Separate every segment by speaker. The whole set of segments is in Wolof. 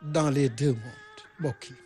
Speaker 1: dans les deux mondes mbokk yi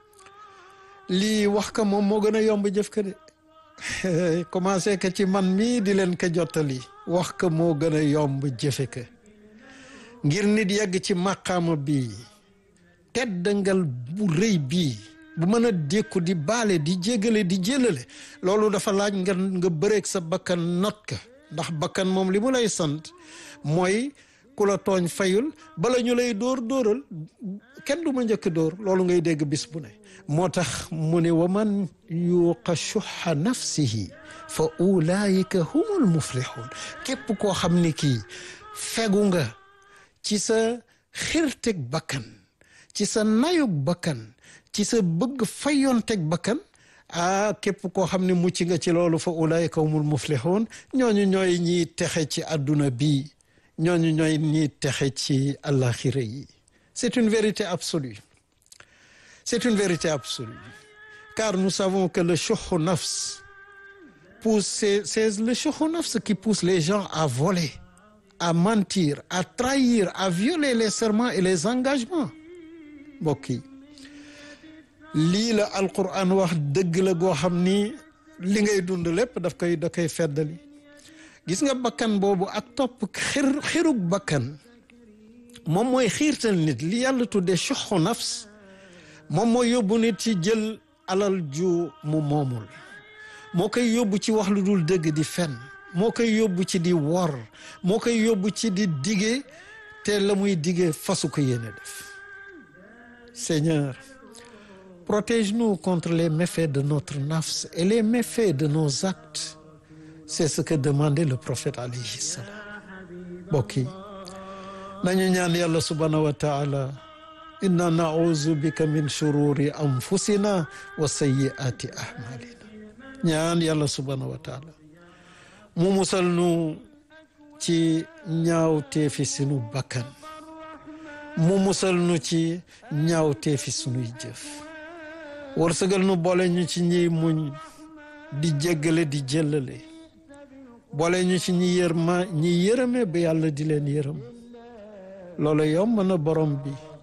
Speaker 1: lii wax ka moom moo gën a yomb jëf ka de commencé que ci man mii di leen ko jottali wax ka moo gën a yomb jëfe ka ngir nit yegg ci màqaama bii teddangal bu rëy bii bu mën a dékku di baale di jégale di jélale loolu dafa laaj nga nga bëreeg sa bakkan not ka ndax bakkan moom li mu lay sant mooy ku la tooñ fayul bala ñu lay dóor dóoral kenn du ma njëkk dóor loolu ngay dégg bis bu ne moo tax mu ne wa man yuuqa shuxa nafsihi fa ulaayika humul muflixuun képp koo xam ni kii fegu nga ci sa xirteg bakkan ci sa nayug bakkan ci sa bëgg fayonteg bakkan ah képp koo xam ne mucc nga ci loolu fa ulaayika humul muflixuun ñooñu ñooy ñiy texe ci àdduna bii ñooñu ñooy ñiy texe ci àllaaxira yi c'est une vérité absolue c'est une vérité absolue car nous savons que le shuhu nafs pousse c'est c'est le shuhu nafs qui pousse les gens à voler à mentir à trahir à violer les serments et les engagements mbokk yi lii la alquran wax dëgg la goo xam ni li ngay dund lépp daf koy da koy feddali gis nga bakkan boobu ak topp xir xirug bakkan moom mooy xiirtal nit li yàlla tuddee shuhu nafs moom mooy yóbbu nit ci jël alal ju mu moomul moo koy yóbbu ci wax lu dul dëgg di fen moo koy yóbbu ci di wor moo koy yóbbu ci di dige te la muy dige fasu ko yéene def Seigneur protège-nous contre les méfaits de notre nafs et les méfaits de nos actes c'est ce que demandait le prophète alayhi salam mbokk yi nañu ñaan yàlla subhanahu wa taala inna nauzu bika min shururi anfusina wa sayyiati ahmalina ñaan yàlla subhanahu wa taala mu musal nu ci ñaawteefi sunu bakkan mu musal nu ci ñaawteefi sunuy jëf wërsëgal nu boole ñu ci ñiy muñ di jéggale di jëllale boole ñu ci ñi yërma ñi yërëme ba yàlla di leen yërëm loolu yomb na borom bi